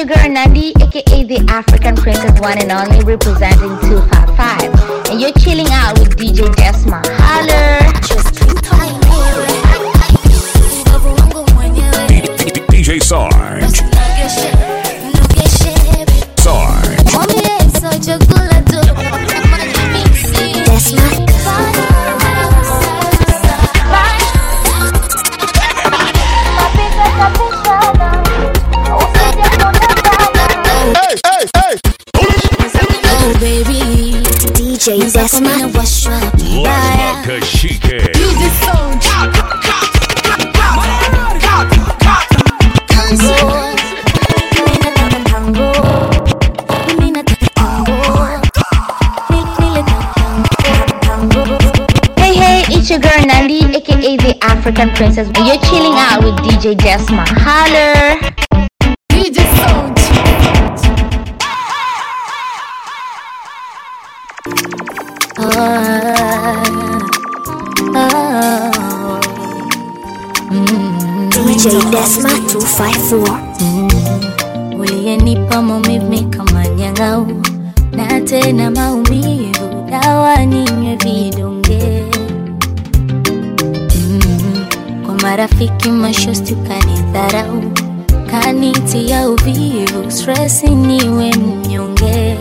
your girl Nandi, aka the African Princess One and Only, representing 255. And you're chilling out with DJ Desma. Holler! DJ Sarge. Sarge. Hey, hey, hey. Oh baby, DJ Desma. washwa Lasma Kashike. Hey, hey, it's your girl Nandi, aka the African Princess. And you're chilling out with DJ Desma. Holler! DJ Desma 254. uliyenipa maumivu kama nyang'au na tena maumivu dawa ninywe vidonge mm, kwa marafiki mashosti ukanidharau kanitia uvivu stresi niwe mnyonge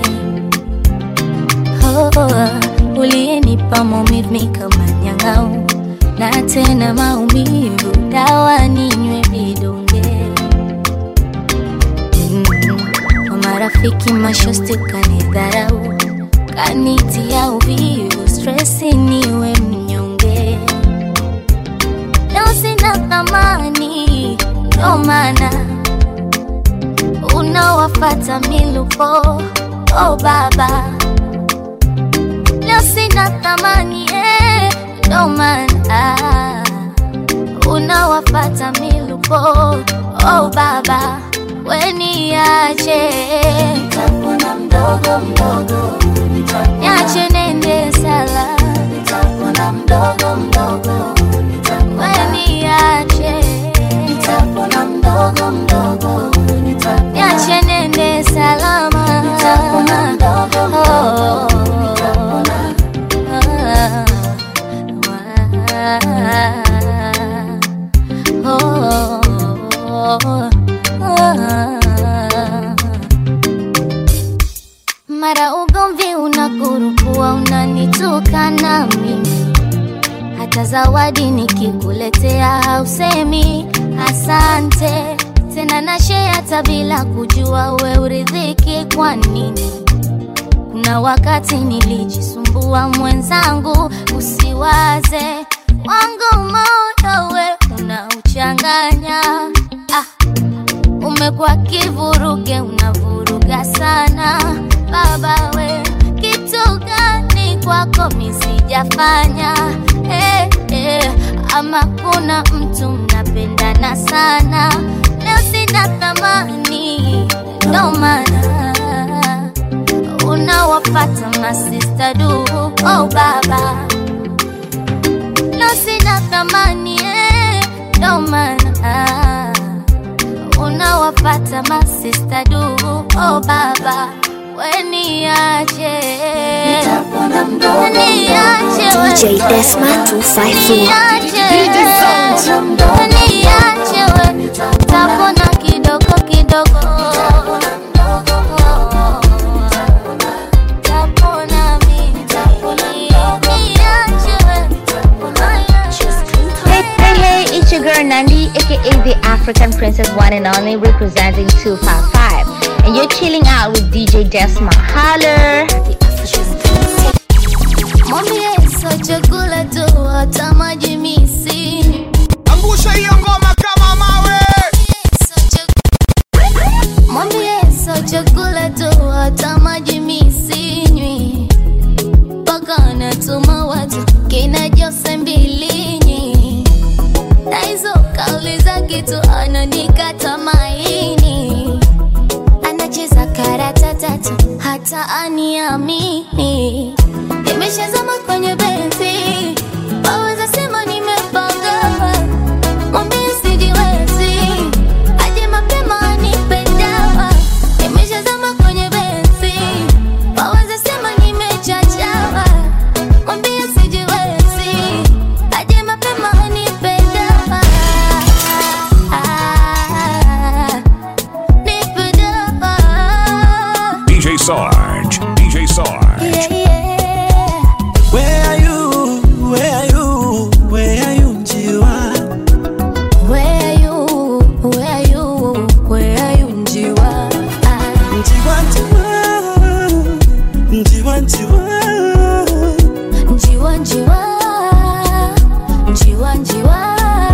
oh, uliyenipa maumivu kama nyang'au na tena maumivu dawa ninywe vidonge Mm, kwa marafiki mashosti kanidharau kanitia uvivu stresi niwe mnyonge leo sina thamani ndo maana unawafata milupo oh baba leo sina thamani eh, ndo maana unawafata milupo oh baba weniache nitapona mdogo mdogo niache nende sala nitapona mdogo mdogo weniache nitapona mdogo mdogo niache nende salama nitapona mdogo mdogo mara ugomvi unakurukua unanitukana mimi hata zawadi nikikuletea hausemi asante tena nashe hata bila kujua we uridhiki kwa nini kuna wakati nilijisumbua mwenzangu usiwaze wangu moyo we unauchanganya ah, umekuwa kivuruge unavuruga sana baba we kitu gani kwako misijafanya eh, eh, ama kuna mtu mnapendana sana leo sina thamani ndo maana unawapata masista du oh baba leo sina thamani eh, ndo maana unawapata masista du oh baba weniache niache we. DJ Desma 254. Niache. Niache we. tapona kidogo kidogo tapona mimi niache we. Hey, hey, hey, it's your girl Nandi, aka the African Princess One and Only, representing 255. And you're chilling out with DJ Desma. Holler! Mwambie sio chakula tu hata maji misi Angusha hiyo ngoma kama mawe. Mwambie sio chakula tu hata maji misinywi mpaka anatuma watu kina Jose Mbilinyi na hizo kauli za kitu ananikata maini anacheza karata tatu hata aniamini nimeshazama kwenye benzi waweza sema nimepanga mwambie sijiwezi aje mapema anipe dawa Sarge. DJ Sarge. Yeah, yeah. Where are you? Where are you? Where are you, Njiwa? Where are you? Where are you? Where are you, Njiwa? Ah, Njiwa, Njiwa. Njiwa, Njiwa. Njiwa, Njiwa. Njiwa, Njiwa.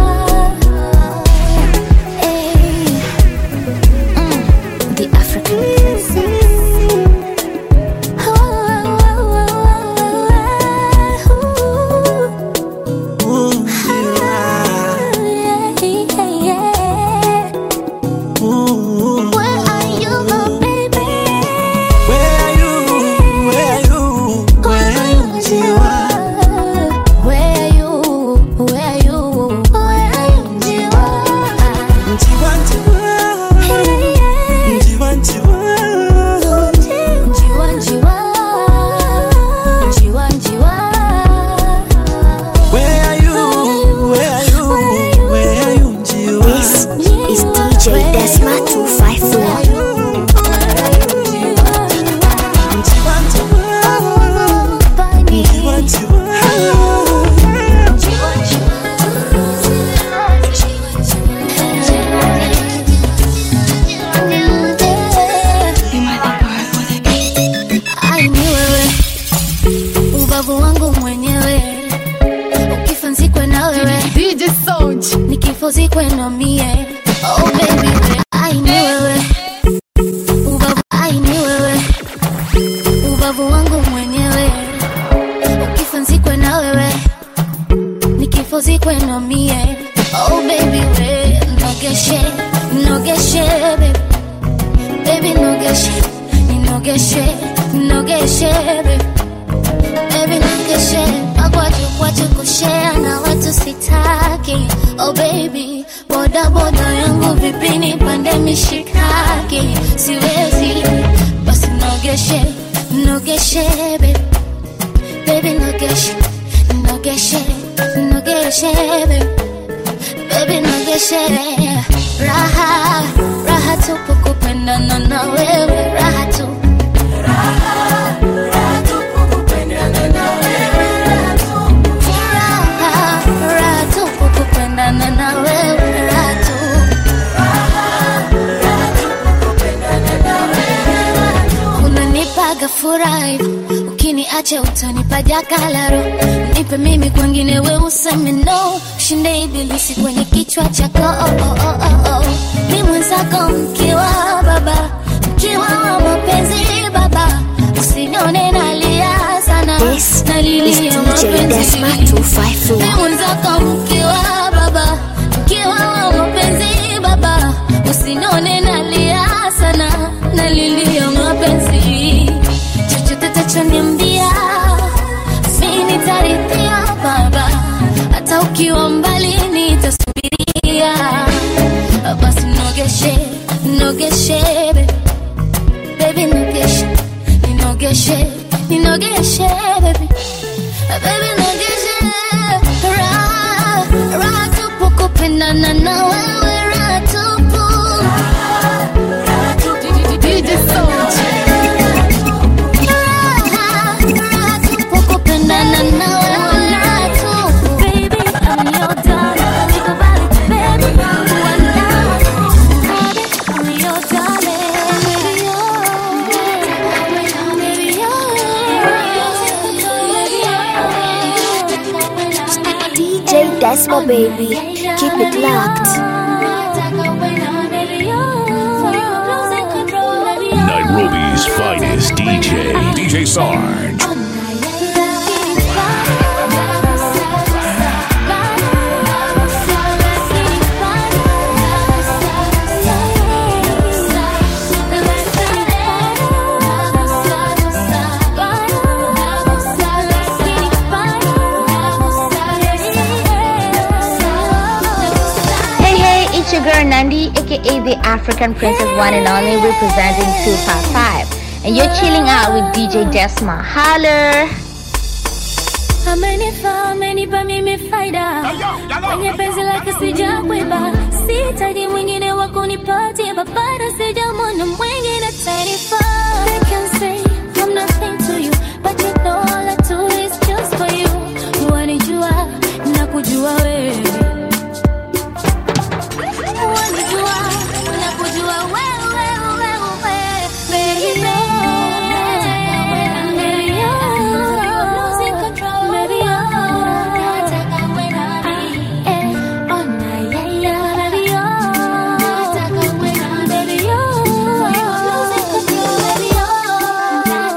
Hey. Mm, The African princess. Oh, oh, oh, oh, oh, oh. Ooh, Njiwa. Yeah, yeah, yeah. Ooh. Where are you, my baby? Where are you? Where are you? Where are you, Njiwa? Where are you? Where are you? Where are you, Njiwa? Njiwa, Njiwa. Njiwa, Njiwa. Njiwa, Njiwa. Njiwa, Njiwa. Where are you? Where are you? Where are you, Njiwa? This is DJ Desma 254. Njiwa, Njiwa. Njiwa, Njiwa. Ai, ni wewe ubavu wangu mwenyewe ukifa nzikwe na wewe DJ Sound. nikifo zikwe na mie oh baby we. ai ni wewe ubavu ai ni wewe ubavu wangu mwenyewe ukifa nzikwe na wewe nikifo zikwe na mie oh baby we nogeshe nogeshe baby baby nogeshe ninogeshe nogeshe baby baby nogeshe magwaju kwaju kushea na watu sitaki oh baby boda boda yangu vipi nipande mishikaki siwezi basi nogeshe nogeshe baby baby nogeshe nogeshe nogeshe baby baby nogeshe raha raha tupu kupendana na wewe raha tu raha raha tupu kupendana na wewe raha tu unanipaga furahi ukiniacha utanipa jakalaro nipe mimi kwengine we useme no shinde ibilisi kwenye kichwa chako oh, oh, oh, oh, oh. ni mwenzako mkiwa baba mkiwa wa mapenzi baba usinione nalia sana This is nalilia DJ Desma mapenzi 254. ni mwenzako mkiwa baba mkiwa wa mapenzi baba usinone nalia sana nalilia mapenzi chochote tachoniambia mi nitarithia baba hata ukiwa mbali nitasubiria basi nogeshe nogeshe baby. baby nogeshe ninogeshe ninogeshe baby baby nogeshe raha raha tupu kupendana na wewe raha tupu DJ Sound. raha raha tupu kupendana na wewe raha tupu baby I'm your darling nikubali baby kuwa nawe baby I'm your darling baby baby DJ Desma baby. Keep it locked. Nairobi's finest DJ. DJ Sarge. Hey, hey, it's your girl Nandi, aka the African Princess One and Only, representing 255. And you're chilling out with DJ Desma. Holler! amenifaa amenipa mimi faida kwenye penzi lake sijakwiba sitaji mwingine wa kunipatia babara sijamwona mwingine tanifaa They can say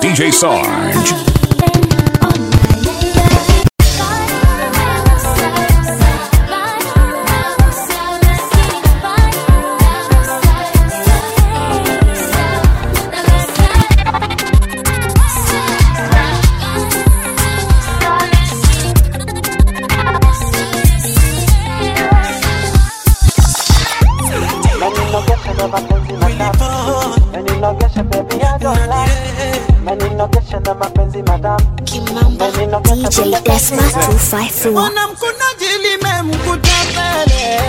DJ Sarge. DJ Desma 254. Mbona mkunaji limemkuta mbele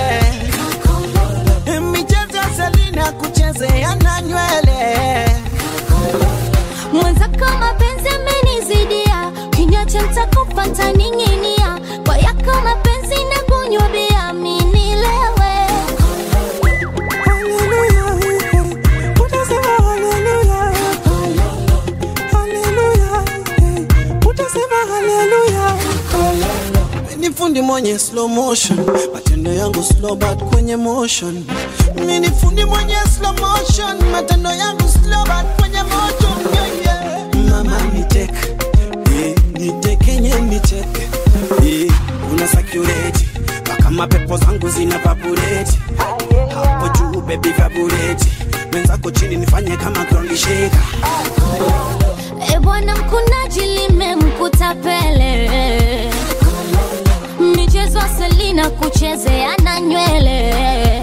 michezo ya Selina kuchezea na nywele mwenzako mapenzi amenizidia kinywa cha mtakufa ntaning'inia kwa yako mapenzi na kunywa bia minilewe ni fundi mwenye slow motion matendo yangu slow but kwenye motion mi ni fundi mwenye slow motion matendo yangu slow but kwenye motion yeah, yeah. mama nitek eh, nitekenye nitek eh, una sakureti mpaka mapepo zangu zina vabureti hapo juu bebi vabureti menzako chini nifanye kama ground shaker e bwana mkunaji limemkuta pele michezo ya selina kuchezea na nywele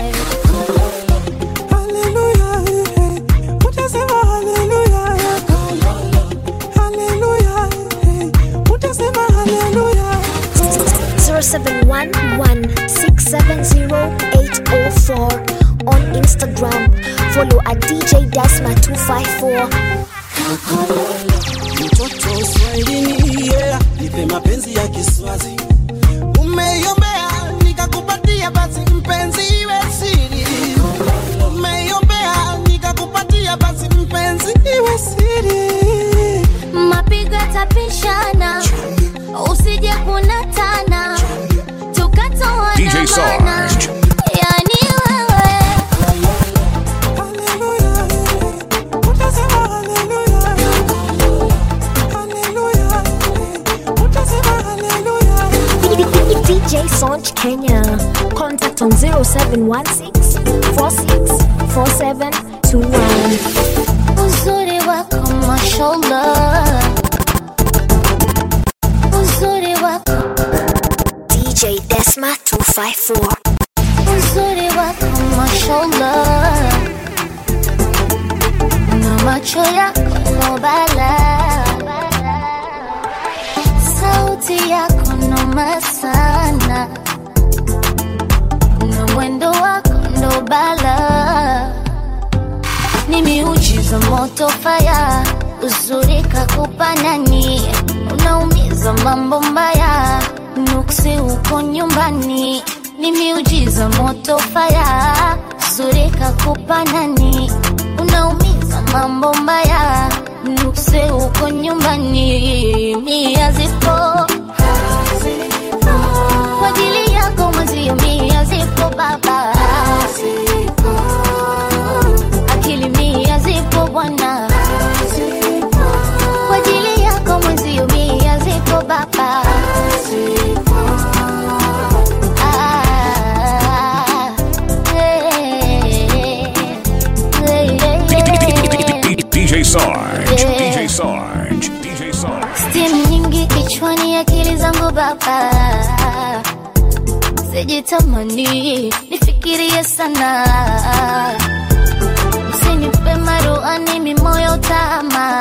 Hallelujah, eh, utasema hallelujah, hallelujah, eh, utasema hallelujah. 0711-670-804 on Instagram. Follow at DJ Desma 254. mtoto Swahilini, yeah, nipe mapenzi ya Kiswazi. Umeiombea nikakupatia, basi mpenzi iwe siri. Umeiombea nikakupatia, basi mpenzi iwe siri. mapigo yatapishana usije kunatana tukatoana DJ mana. Sarge. yani wewe Hallelujah, eh, utasema hallelujah. Hallelujah, eh, utasema hallelujah. DJ Sonch Kenya. Contact on 0716 46 4721. uzuri wako mashallah uzuri wako DJ Desma 254. uzuri wako mashallah na macho yako nobala sauti yako noma sana na mwendo wako ndo bala ni miujiza moto faya uzuri kakupa nani unaumiza mambo mbaya nuksi uko nyumbani ni miujiza moto faya uzuri kakupa nani unaumiza mambo mbaya nuksi uko nyumbani mia zipo kwa ajili yako mwezio mia zipo baba akili mia zipo bwana kwa ajili yako mwezio mia zipo baba Ah, eh, eh, eh. DJ Sarge. DJ Sarge. DJ Sarge. Steam nyingi kichwani, akili zangu baba, sijitamani nifikirie sana, usinipe maruani mimoyo tama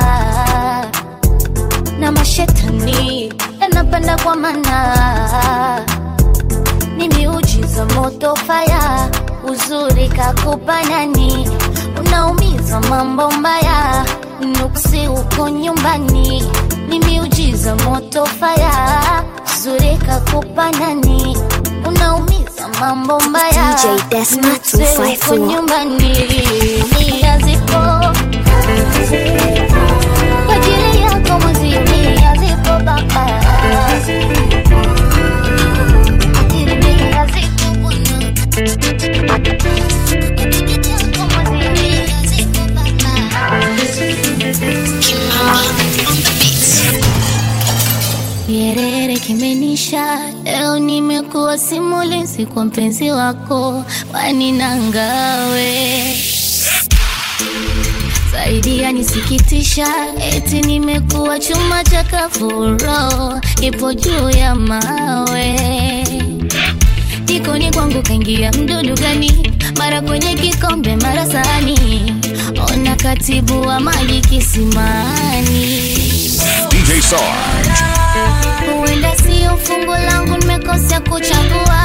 na mashetani yanapanda kwa mana ni miujiza moto faya uzuri kakupa nani unaumiza mambo mbaya nuksi uko nyumbani ni miujiza moto faya uzuri kakupa nani unaumiza mambo mbaya DJ Desma Nuksi uko 254. nyumbani nia zipo kwa ajili yako mwezi nia zipo baba kuwa simulizi kwa mpenzi wako waninangawe zaidi yanisikitisha, eti nimekuwa chuma cha kafuro, ipo juu ya mawe jikoni kwangu kaingia mdudu gani? Mara kwenye kikombe, mara sahani, ona katibu wa maji kisimani. DJ Sarge. Huenda sio fungu langu, nimekosea kuchagua,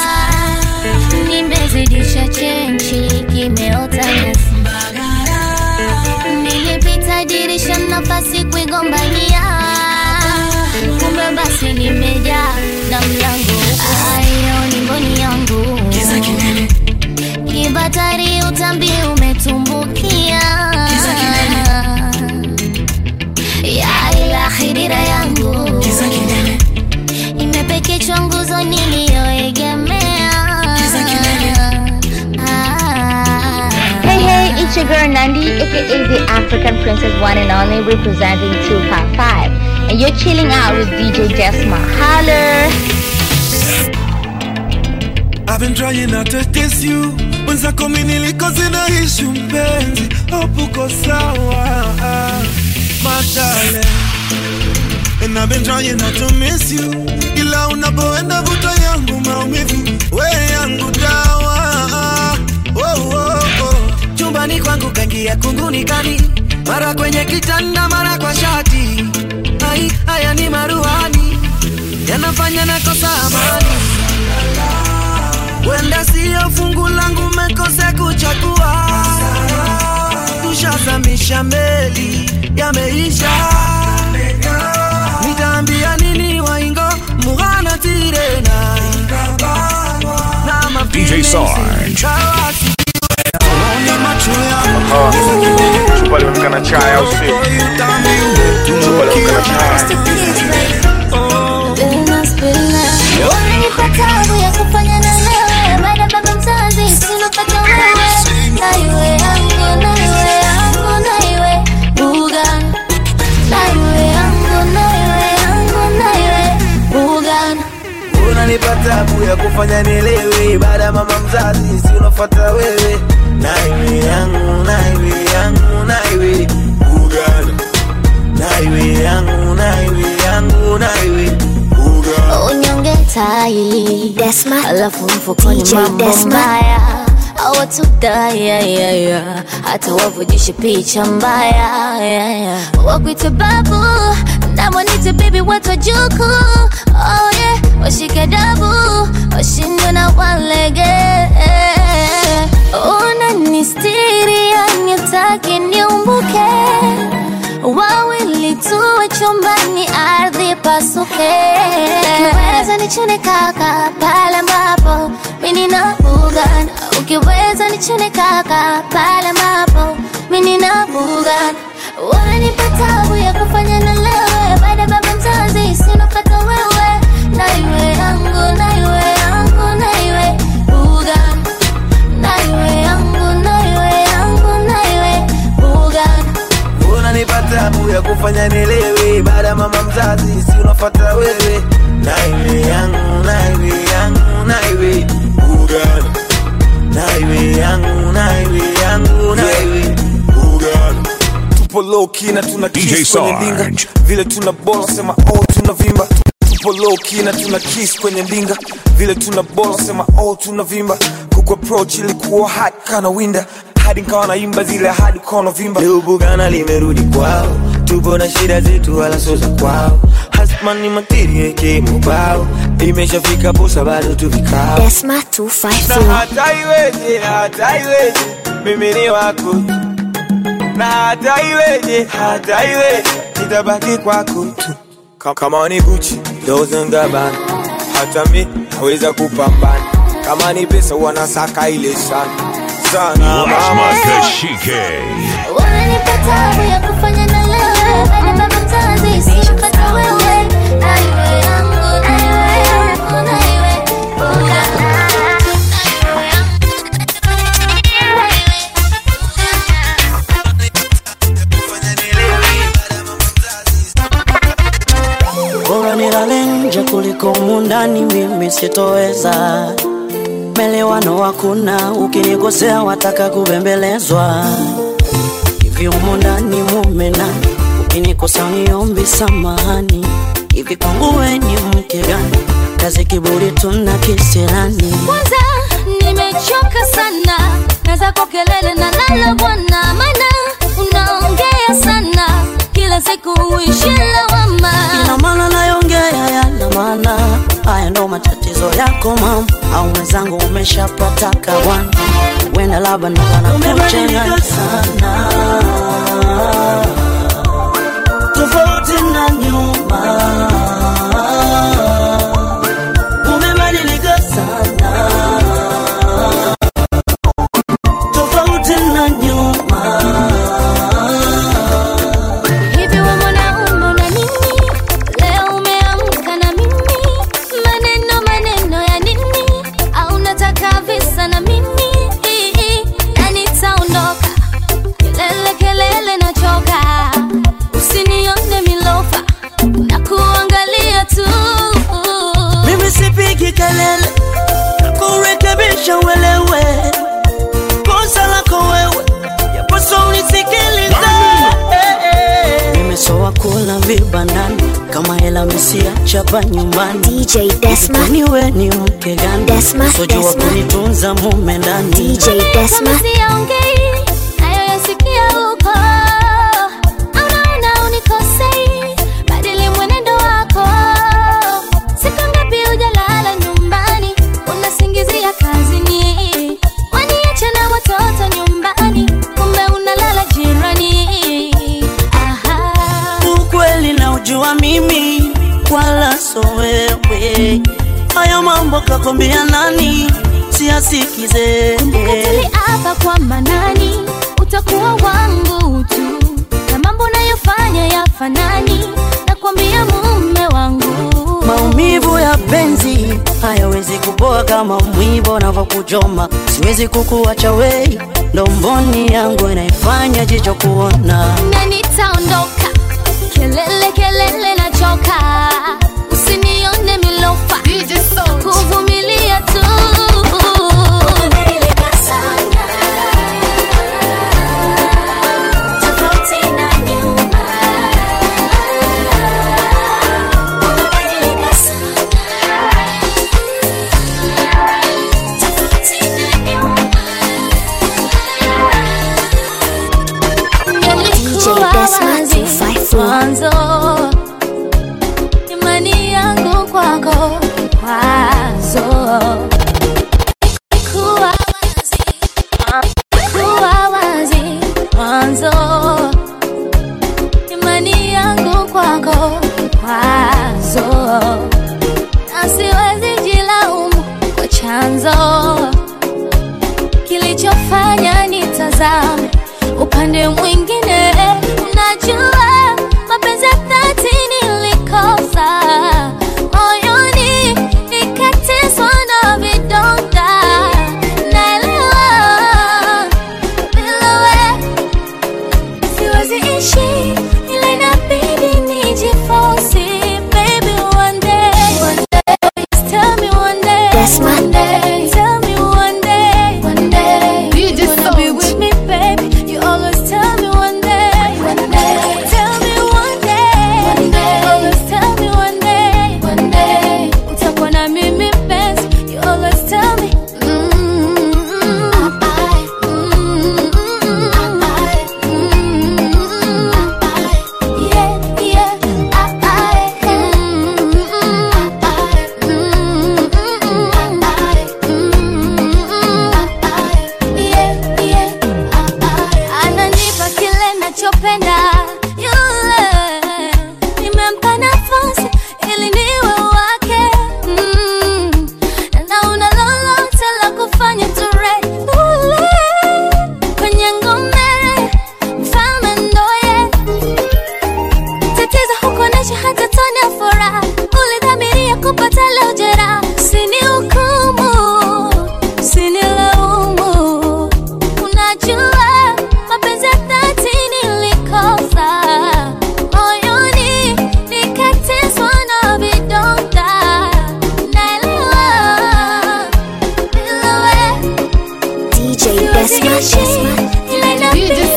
nimezidisha chenchi, kimeota nyasi. Nilipita dirisha, nafasi kuigombania, kumbe basi nimejaa na mlango ayo ni mboni yangu kibatari, utambi umetumbukia ya ila khidira yangu imepekechwa nguzo niliyoegemea Ah. Hey, hey, it's your girl Nandi, aka the African Princess One and Only, representing 255. And you're chilling out with DJ Desma. Holler! I've been trying not to diss you mwenzako mi nilikoze na ishu mpenzi hopuko sawa madale And I've been trying not to miss you ila unapoenda vuta yangu maumivu we yangu dawa oh, oh, oh. chumbani kwangu kangia kunguni kani mara kwenye kitanda mara kwa shati Ai, haya ni maruhani yanafanya nakosa amani wenda siyo fungu langu mekose kuchagua tushazamisha meli yameisha nitaambia nini waingo mughana tirena na DJ Sarge. Ona macho yangu Chupa lionekana chai au sio? Chupa lionekana chai. Spillna, spillna. Unanipa tabu ya kufanya na wewe baada baba mzazi sinopata wewe na iwe yangu na iwe yangu na iwe bugan na iwe yangu na iwe yangu na iwe bugan unanipa tabu ya kufanya nielewe baada ya mama mzazi si unafuata wewe naiwe yangu naiwe yangu naiwe ugana naiwe yangu naiwe yangu naiwe ugana unyonge taili Desma, alafu mfukoni DJ mambo Desma. mbaya awatudayayaya hata wavujishe picha mbaya ya, ya. wakwite babu namwanite bibi watu wajuku oh, yeah. washike dabu washindwe na walege unanistiri yanitaki niumbuke wawili tuwe chumbani ardhi pasuke ukiweza nichune kaka pale ambapo mimi na bugan ukiweza nichune kaka pale ambapo mimi na bugan wananipa tabu ya kufanya na lewe baada ya baba mzazi sinopata wewe na iwe yangu na iwe yangu na iwe bugan na iwe yangu na iwe yangu na iwe bugan unanipa tabu ya kufanya nielewe baada ya mama mzazi si unafuata wewe naiwe yangu naiwe yangu naiwe ugana naiwe yangu naiwe yangu naiwe ugana tupo low key na tuna DJ kiss kwenye ndinga Sarge. vile tuna bola sema oh tuna vimba tupo low key na tuna kiss kwenye ndinga vile tuna bola sema oh tuna vimba kuku approach ilikuwa hot kana winda hadi nkawa naimba zile hadi kono vimba leo bugana limerudi kwao tupo na shida zetu wala sio za kwao hasmani materie kimubao imeshafika posa bado tu vikao Desma na 254. hata iweje, hata iweje, mimi ni wako na hata iweje, hata iweje, nitabaki kwako tu Ka- kama ni Gucci, Dolce and Gabbana, hata mi naweza kupambana kama ni pesa wanasaka ile sana sana mama Lasma Kashike. Wananipa tabu ya kufanya na lewe baada ya baba mzazi sinopata wewe na iwe yangu na iwe yangu na iwe bugan. bora nilale nje kuliko mu humu ndani mimi sitoweza, melewano hakuna, ukinikosea wataka kubembelezwa. Hivi humu ndani mume nani, ukinikosa uniombi samahani. Hivi kwangu we ni mke gani? Kazi kiburi tuna kisirani. kwanza nimechoka sana na zako kelele na lala bwana mana unaongea sana kila siku uishi lawama Ina maana nayongea yana maana, haya ndo matatizo yako mama, au mwenzangu umeshapata kawana, wenda labda ndo wanakuchanganya sana, tofauti na nyuma, umebadilika sana, tofauti na nyuma. hivi we mwanaume una nini leo umeamka na mimi maneno maneno ya nini au nataka visa na mimi na nitaondoka kelele kelele nachoka usinione milofa na kuangalia tu Mimi sipigi kelele kurekebisha uelewe kosa lako wewe, yapaswa unisikilize. Nimesoa kula vibandani kama hela misiachapa nyumbani. DJ Desma, Kwani we ni mke gani? Desma, Sojua Desma. kunitunza mume ndani. DJ Desma, kama siyaongei nayoyasikia huko anaona unikosei badili mwenendo wako siku ngapi hujalala nyumbani unasingizia kazini waniacha na watoto nyumbani kumbe unalala jirani Aha. Ukweli na ujua mimi wala so wewe, haya mambo kakwambia nani? Siyasikize tuliapa kwa manani utakuwa wangu tu na mambo nayofanya yafanani nakwambia mume wangu Maumivu ya penzi hayawezi kupoa kama mwivo unavyokuchoma. Siwezi kukuacha wei, ndo mboni yangu inaifanya jicho kuona. na nitaondoka kelele kelele nachoka usinione milofa DJ Sound. kuvumilia tu Tofauti na nyuma. Umebadilika sana. Tofauti na nyuma. Yalikuwa Desma wazi 254. mwanzo imani yangu kwako kwazo kuwa wazi kuwa wazi mwanzo imani yangu kwako kwazo na siwezi jilaumu kwa chanzo kilichofanya nitazame upande mwingine najua mapenzi ya dhati nilikosa moyoni nikateswa na vidonda naelewa bila we siwezi ishi ila inabidi nijifosi baby one day one day tell me one day Desma. one day tell me one day one day DJ you wanna be Sound. with me baby you always tell me one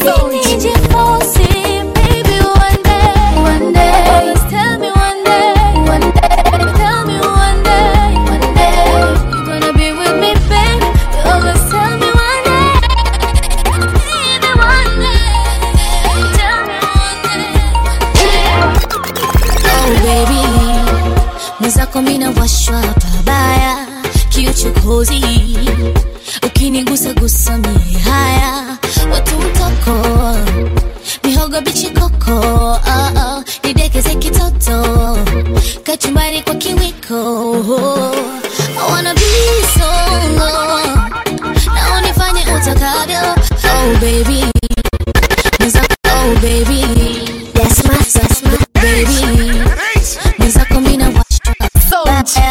Sound. nijifosi, baby, one day, one day. Always tell me one day, one day. Tell me one day, one day. You're gonna be with me, baby. You always tell me one day. Baby, one day. Tell me one day. Oh, baby. Mwenzako mina washwa pabaya kiuchokozi ukinigusa gusa mie haya watu mtoko mihogo bichi koko oh, oh, nidekeze kitoto kachumbari kwa kiwiko I wanna be solo na unifanye utakavyo oh baby Mwenzako, oh baby Desma, Desma, baby mwenzako mina washwa Sound.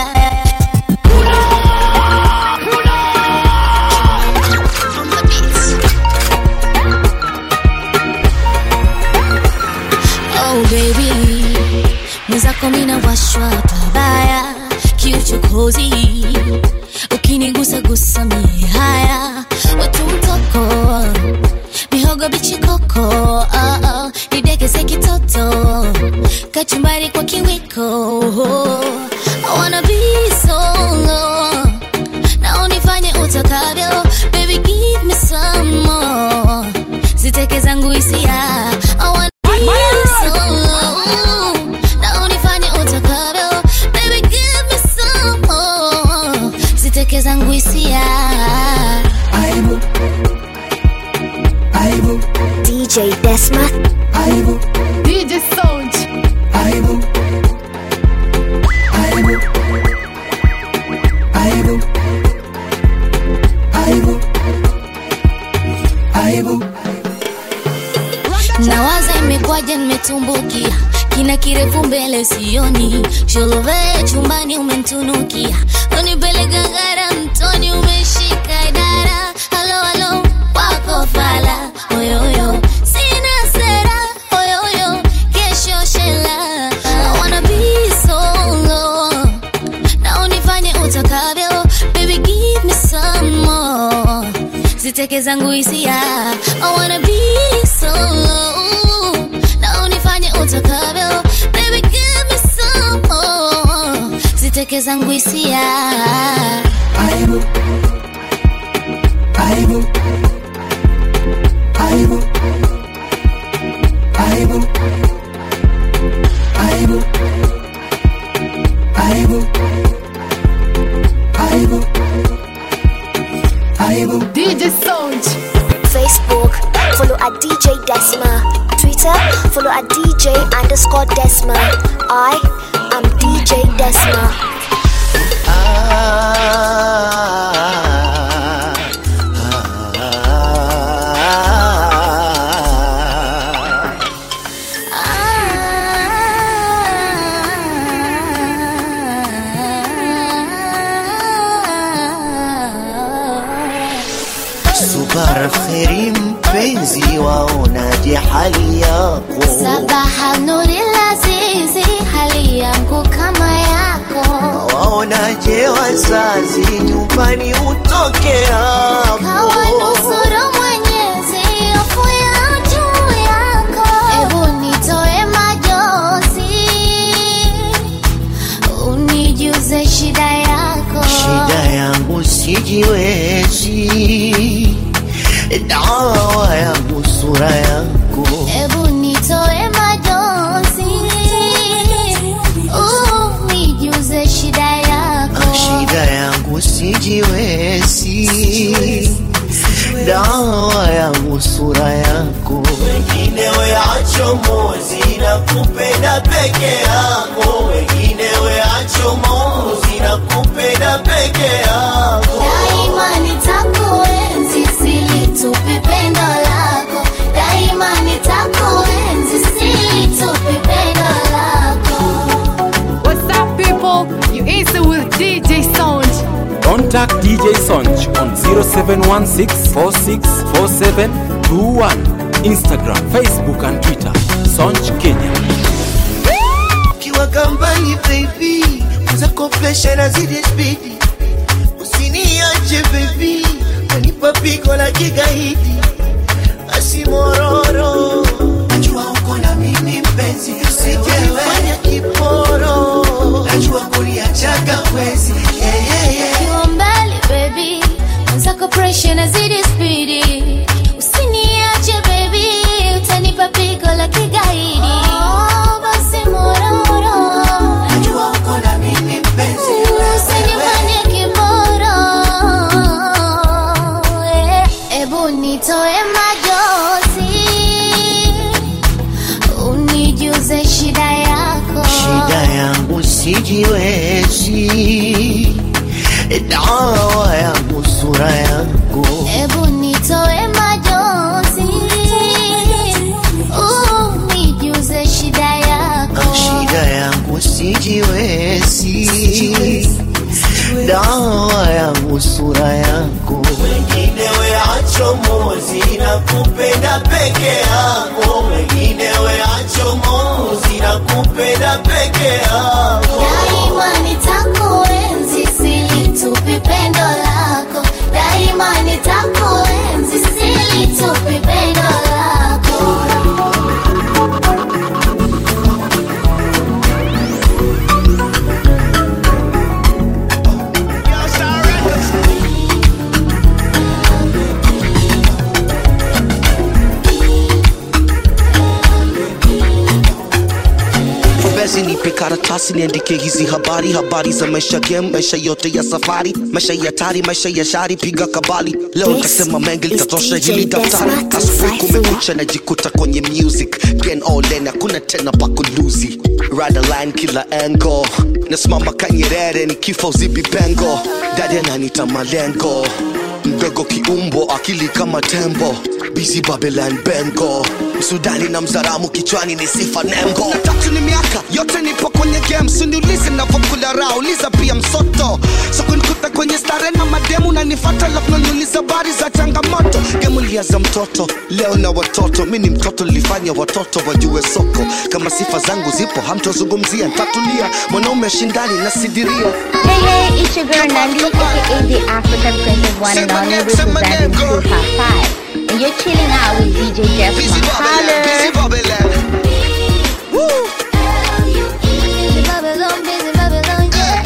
Oh baby, mwenzako mina washwa pabaya kiuchokozi, ukinigusa gusa mie haya watu mtoko mihogo bichi koko oh, oh, nidekeze kitoto kachumbari kwa kiwiko I wanna be solo na unifanye utakavyo baby give me some more ziteke zangu hisia I wanna be solo na unifanye utakavyo baby give me some more ziteke zangu hisia DJ Desma, DJ Sound. nawaza imekwaje nimetumbukia kina kirefu mbele sioni sholove chumbani umentunukia unipeleka gara mtoni umeshika idara halo halo wako fala oyoyo sina sera oyoyo kesho shela I wanna be solo na unifanye utakavyo baby give me some more ziteke zangu hisia I wanna be solo na unifanye utakavyo baby give me some more ziteke zangu hisia DJ Sound. Facebook, follow at DJ Desma. Twitter, follow at DJ underscore Desma. I am DJ Desma. Subara kheri mpenzi, waonaje hali yako? Sabaha nuri lazizi, hali yangu kama yako, Waonaje wazazi, nyumbani utoke hapo? kawa nusuru Mwenyezi, hofu ya juu yako. Ebu nitoe majozi, unijuze shida yako. Shida yangu sijiwezi, dawa yangu sura yako. Ebu nitoe majozi, unijuze shida yako. Shida yangu sijiwezi, dawa yangu sura yako. Wengine weacho mozi na kupenda peke yako, wengine weacho mozi na kupenda peke yako. Daima nitakuenzi, silitupi pendo lako. Daima nitakuenzi, silitupi pendo lako. What's up, people? You answer with DJ Sound. Contact DJ Sonj on 0716464721. Instagram, Facebook and Twitter. Sonj Kenya. Ukiwa kambali baby, zako presha na zidi spidi, usiniache baby, wanipa pigo la kigaidi, asimoro nitoe majozi unijuze shida yako shida yangu sijiwezi dawa yangu sura yangu Ebu nitoe majozi unijuze shida yako shida yangu sijiwezi dawa yangu sura yangu wengine weacho mozi na kupenda peke yako wengine weacho mozi na kupenda peke yako Daima nitakuenzi silitupi pendo lako Daima nitakuenzi silitupi pendo lako basi nipe karatasi niandike hizi habari habari za maisha game maisha yote ya safari maisha ya tari maisha ya shari piga kabali leo This nitasema mengi is litatosha DJ hili daftari Desma asubuhi Cypher. kumekucha najikuta kwenye music gen all in hakuna tena pakuluzi radaline kila engo nasimama kanyerere ni kifo uzibi pengo dadi ananita malengo mdogo kiumbo akili kama tembo busy babylon bengo msudani na mzaramu kichwani ni sifa nembo tatu ni miaka yote nipo kwenye game suniulize navyokula raha uliza pia msoto so kunikuta kwenye stare na mademu na nifata lafnaniuliza habari za changamoto gemu liaza mtoto leo na watoto mi ni mtoto lilifanya watoto wajue soko kama sifa zangu zipo hamtozungumzia ntatulia mwanaume shindani na sidiria Hey, hey, it's your girl Nandi, aka the African Princess One and Only, representing 255. And you're chilling out with DJ Desma. Holler! Busy Babylon, busy Babylon,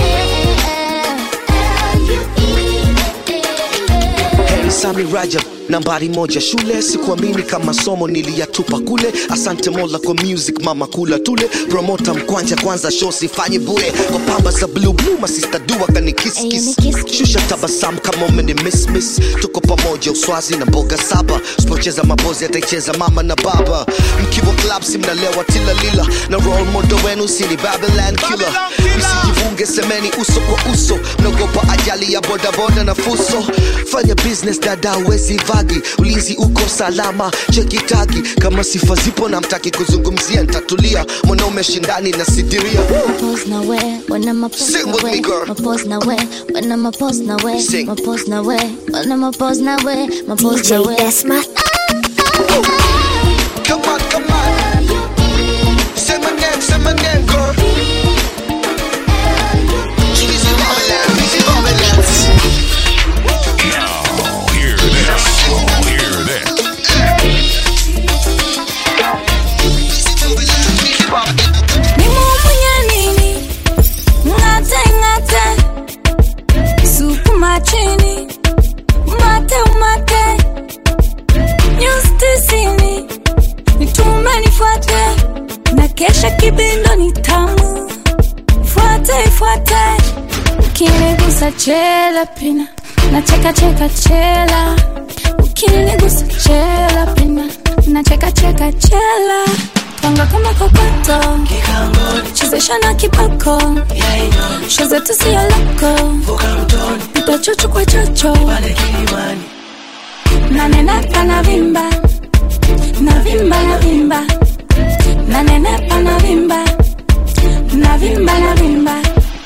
yeah. Hey, Sami Rajab nambari moja shule sikuamini kama somo niliyatupa kule asante mola kwa music mama kula tule promota mkwanja kwanza show sifanyi bure kwa pamba za blue blue masista dua kani kiss kiss shusha tabasamu kama umeni miss miss tuko pamoja uswazi na mboga saba sipocheza mabozi ataicheza mama na baba mkiwa club si mnalewa tilalila na role model wenu sini babylon killer msijivunge semeni uso kwa uso mnaogopa ajali ya bodaboda na fuso fanya business dada uwezi vagi ulinzi uko salama chekitagi kama sifa zipo na mtaki kuzungumzia ntatulia mwanaume shindani na sidiria Pose na we, when I'm a pose Sing na with we, me, girl. my pose na we, when I'm a pose na we, Sing. my pose na we, when I'm a pose na we, my pose DJ na we. Desma. Come on, come on. Say my name, say my name, girl. Easy Babylon, easy Babylon. Now, hear this. Hear this. nimumunya nini ngate ngate sukuma chini mate umate nyustisini nitume nifuate na kesha kibindo ni tamu fuate fuate ukinigusa chela pina na cheka cheka chela ukinigusa chela pina na cheka cheka chela twanga kama kokoto chezesha na kibako shozetu siyo loko piga chocho kwa chocho nanenepa na vimba na vimba na vimba nanenepa na vimba na vimba na vimba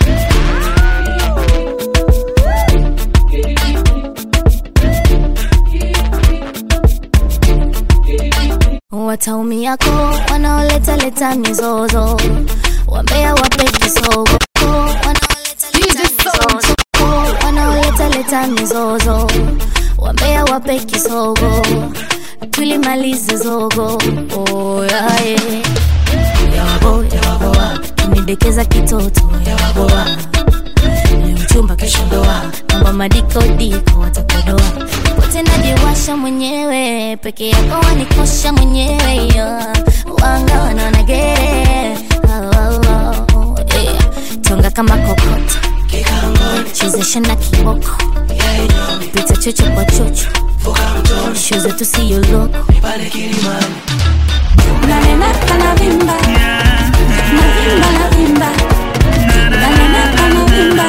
wataumiako wanaoleta leta mizozo wambea wape kisogo wanaoleta leta mizozo wambea wape kisogo tulimalize zogo oh, yeah, yeah. yawabo yawaboa kinidekeza kitoto yawaboa leo chumba kesho ndoa mambo madikodiko watakodoa pote najiwasha mwenyewe peke yako wanikosha mwenyewe yeah. wanga wanaonagere oh, oh, oh, yeah. tonga kama kokota chezesha na kiboko pita chocho kwa chocho shu zetu siyo loko nanenepa navimba navimba navimba nanenepa navimba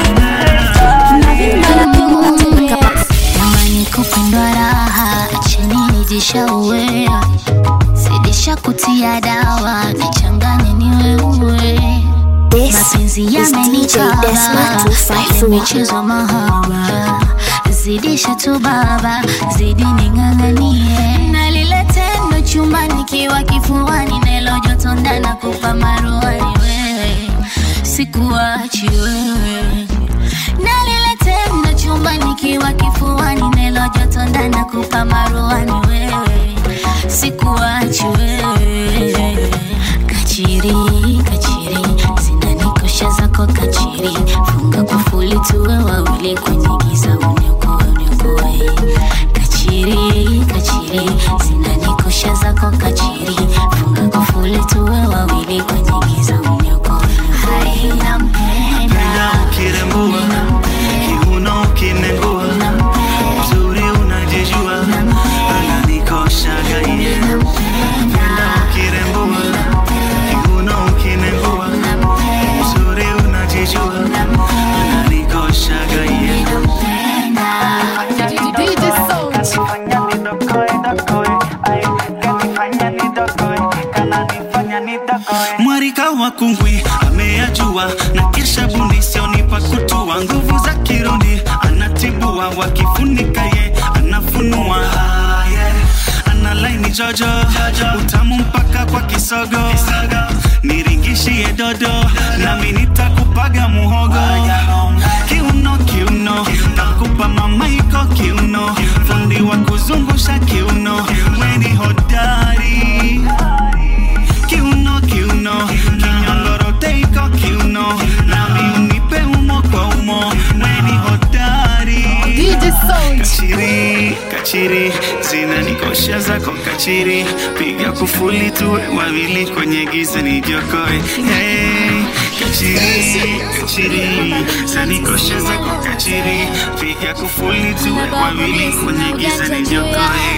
navimba jamani kupendwa raha cheni nijishauwea zidisha kutia dawa nichanganye niweue mapenzi is DJ Desma 254. michezo mahaba zidisha tu baba zidi ning'ang'anie na lile tendo chumbani kiwa kifuani nelo joto ndana kupa maruani wewe sikuachi wewe na lile tendo chumbani kiwa kifuani nelo joto ndana kupa maruani wewe sikuachi wewe kachiri kachiri zinanikosha zako kachiri funga kufuli tuwe wawili kwenye giza uniokoe uniokoe kachiri kachiri zinanikosha zako kachiri funga kufuli tuwe wawili kwenye giza uniokoe hai nampenda ukirembua kiuno ukinengua mzuri unajijua ananikoshaga iye penda ukirembua kiuno ukinengua mzuri unajijua ananikoshaga iye mwarika wa kungwi ameyajua na kisha bundisionipa kutua nguvu za kironi anatibua wakifunika ye anafunua Ah, yeah. ana laini jojo utamu mpaka kwa kisogo niringishie dodo nami nitakupaga muhogo kiuno kiuno takupa mamaiko kiuno fundi wa kuzungusha kiuno weni hodari kiuno kiuno kinyongoroteiko kiuno nami unipe umo kwa umo weni hodari kachiri kachiri zinanikosha zako kachiri piga kufuli tuwe wawili kwenye giza nijiokoe hey, kachiri kachiri zanikosha zako kachiri piga kufuli tuwe wawili kwenye giza nijiokoe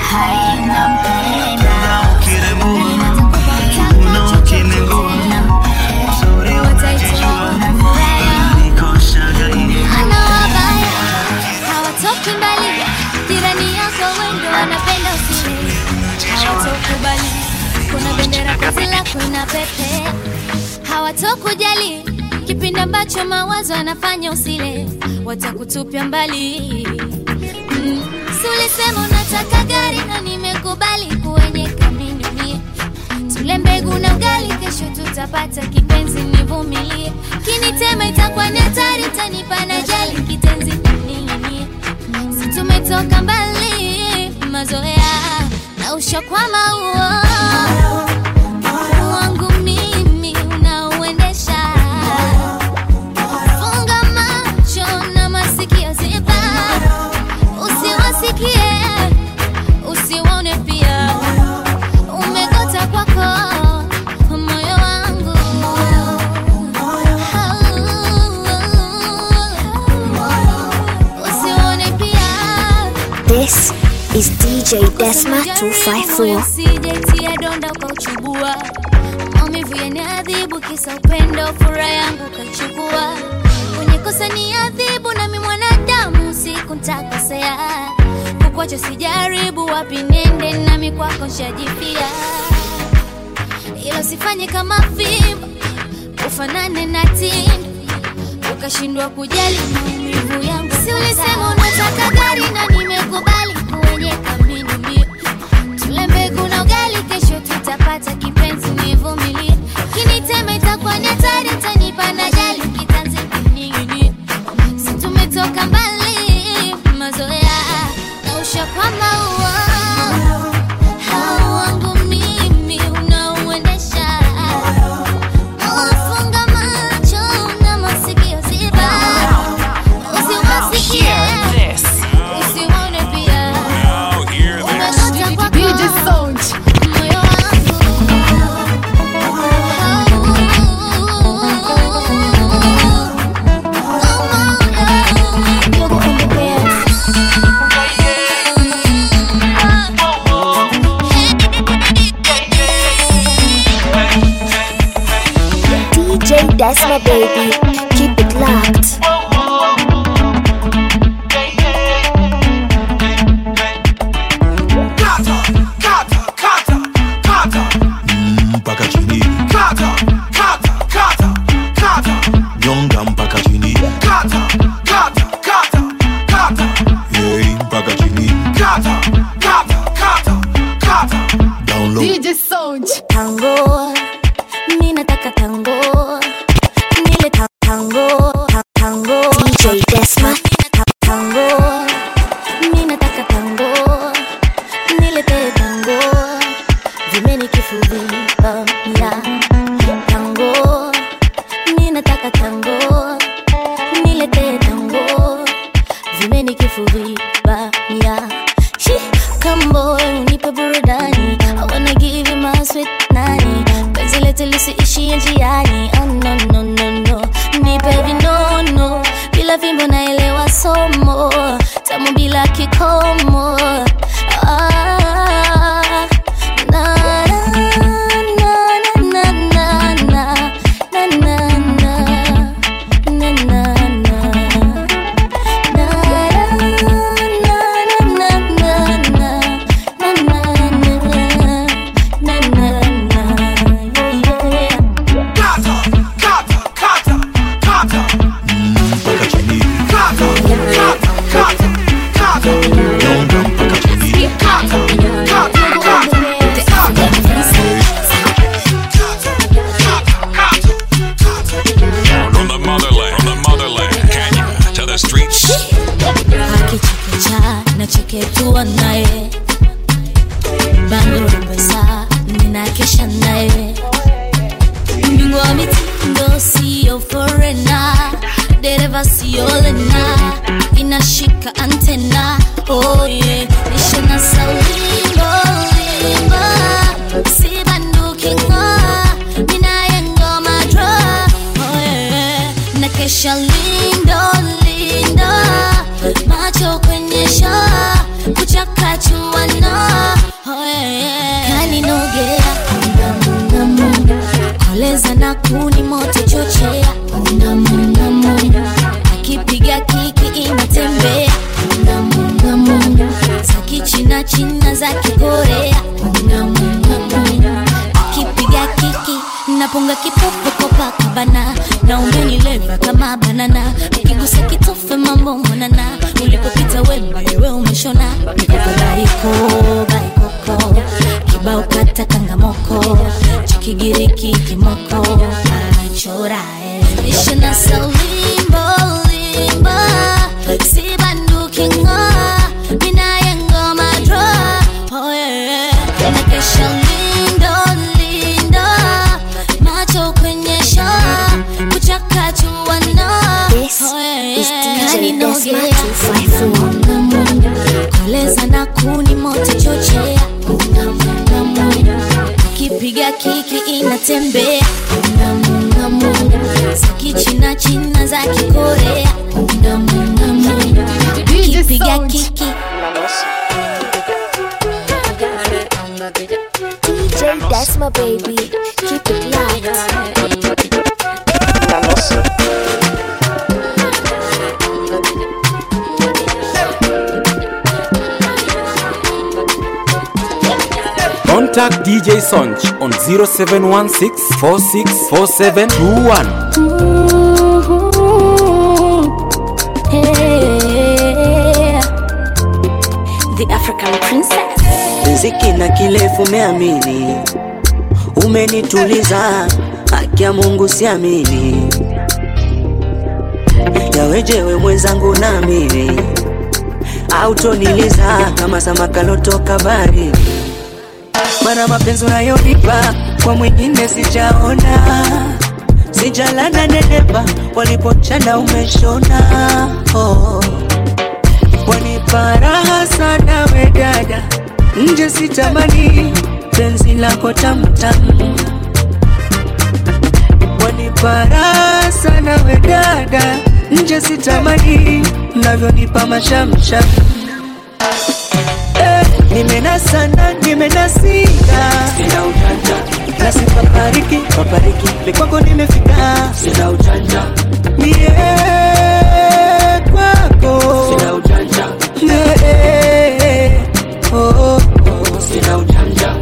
ukirembua kiuno kinengua uzuri unajijua unanikoshaga iye hana wabaya hawatoki mbali jirani yako wendo wanapenda usiri hawatokubali kuna bendera kazi lako ina pepe hawatokujali kipindi ambacho mawazo anafanya usile watakutupia mbali mm. si ulisema unataka gari na nimekubali kuenyeka minunie tule mbegu na ugali kesho tutapata kipenzi nivumilie kinitema itakuwa ni hatari tanipa na jali kitenzi ning'inie si tumetoka mbali mazoea na ushakwama huo wangu mimi unauendesha funga macho na masikio ziba usiwasikie usiwaone pia umegota kwako moyo wangu usiwaone pia This is DJ Desma 254. Usijaitia donda ukauchubua maumivu yaniadhibu kisa upendo furaha yangu ukaichukua kwenye kosa ni adhibu nami mwanadamu siku ntakosea kukwacha sijaribu wapi nende nami kwako nshajipia ilo sifanye kama fimbo ufanane na tindo ukashindwa kujali maumivu yangu si ulisema unataka gari na nimekubali kuenyeka minimio tule mbegu na ugali kesho tutapata kipenzi nivumilie kinitema itakuwa ni hatari tanipa na jali kitanzi kining'inie si tumetoka mbali mazoea na ushakwama uo hao wangu mimi unauendesha ufunga macho na masikio ziba usiwasikie usiwa Desma, baby. Keep it locked. mpaka chini nyonga mpaka chini Yei, mpaka chini down low DJ Sound. tango mi nataka tango nile ta- tango ta- tango DJ Desma. tango mi nataka tango nilete tango vimeni kifuvika ya tango mi nataka tango nilete tango vimeni kifuvika ya Shi, come boy unipe burudani I wanna give you my sweet nani penzi letu lisiishie njiani oh, no, no, no, no. nipe vinono bila fimbo naelewa somo tamu bila kikomo ah, na, na, na, na, na, na, na, na, na, na, na, na. mpaka chini nyonga mpaka chini From the motherland, from the motherland, Kenya to the streets. akichekecha nacheketua naye bando pesa ninakesha naye mbingu wa mitindo siyo forena dereva siyo lena inashika antena oh yeah. nishona saulimbo limba sibandukingo minaye ngoma dro oh yeah. nakesha lindo lindo macho kwenye shaa kuchakachuano oh yeah. kaninogea namu koleza na kuni moto chochea namu namu akipiga kiki inatembea namu namu za kichina china za kikorea namu namu akipiga kiki napunga kipofu kopakabana na umenileva kama banana ukigusa kitofe mambo mwanana ulipopita wemba yewe umeshona baiko baikoko kibao kata kangamoko cha kigiriki kimoko anachora eh. ishina saulimbo limbo sibandukingo minaye ngoma dro oh yeah. nakesha lindo lindo macho kwenye shaa kuchakachuano This is DJ Desma 254. koleza na kuni moto chochea Ngamu, ngamu. kipiga kiki inatembea Ngamu, ngamu. za kichina china za kikorea Ngamu, ngamu. kipiga kiki DJ Desma, baby. Keep it locked. Contact DJ Sonch on 0716 464721. The African princess riziki na kirefu meamini, umenituliza haki ya Mungu siamini, yawejewe mwenzangu naamini, autoniliza kama samaki lotoka baharini, mana mapenzi unayonipa kwa mwingine sijaona, sijalana nenepa walipochana umeshona oh. Wanipa raha sana we dada, nje sitamani penzi lako tamtamu. Wanipa raha sana we dada, nje sitamani mnavyonipa mashamsham. Eh, nimenasana nimenasika, sina utata nasi papariki papariki likwako nimefika sina ujanja mie kwako sina ujanja yeah. oh, oh, oh. sina ujanja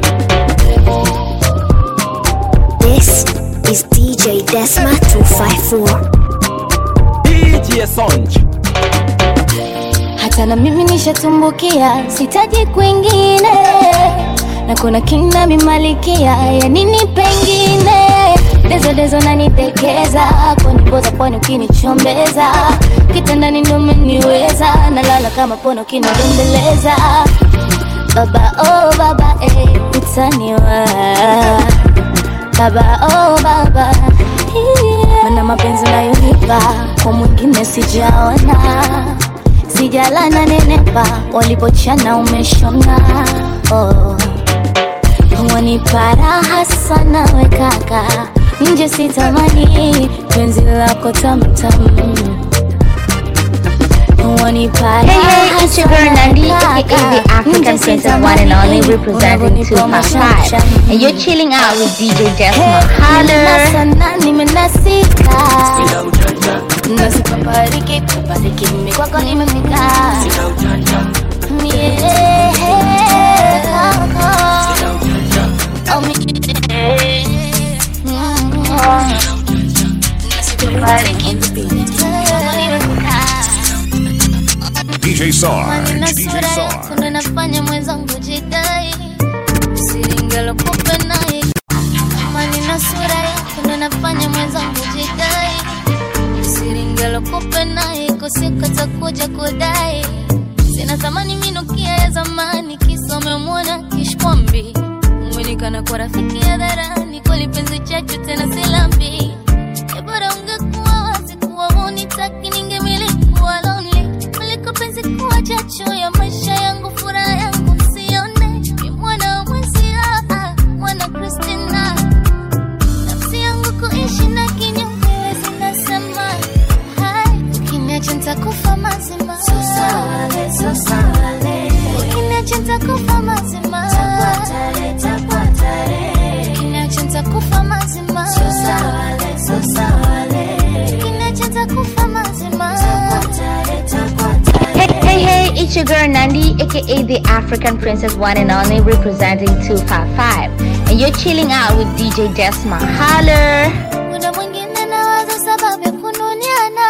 This is DJ Desma 254. DJ Sonj hata na mimi nishatumbukia sitaji kwingine na kuna kina mimalikia ya nini pengine dezo dezo nanitekeza kunipoza pwani ukinichombeza kitandani ndo umeniweza nalala kama pono kinadembeleza baba oh baba eh, utaniwa baba oh baba yeah. mana mapenzi unayonipa kwa mwingine sijaona sijalana nenepa walipochana umeshona oh. wanipa raha sana we kaka nje sitamani penzi lako tamtam wanipa Hey, hey, raha it's your girl sana Nandi, kaka. aka the African Nje princess one and only sitamani representing unavyonipa 255. mashamsham. And you're chilling out with DJ Desma. Holler! Nimenasana, nimenasika nasipapariki papariki mimi kwako nimefika Yeah. Oh, mi- Mm. Nasipapariki, kwako nimefika. DJ Sarge. Maneno DJ sura Sarge. yako ndo inafanya mwenzangu jidai siringelokupa naye maneno sura yako ndo inafanya mwenzangu jidai siringelokupa naye kosika takuja kudai sina thamani minukia ya zamani kisa umemwona kishkwambi umenikana kwa rafiki ya dharani kwa lipenzi chachu tena silambi E bora ungekuwa wazi kuwa hunitaki ningemiliki kuwa lonely kuliko penzi kuwa chachu ya maisha yangu furaha yangu msione ni mwana wa mwezi ah, ah, mwana Christina nafsi yangu kuishi na kinyume wezi nasema hai ukiniacha nitakufa mazima ukiniacha nitakufa mazima ukiniacha nitakufa mazima ukiniacha nitakufa mazima Hey, hey, hey, it's your girl Nandi, aka the African Princess One and Only, representing 255. And you're chilling out with DJ Desma. Holler! muda mwingine nawaza sababu ya kununiana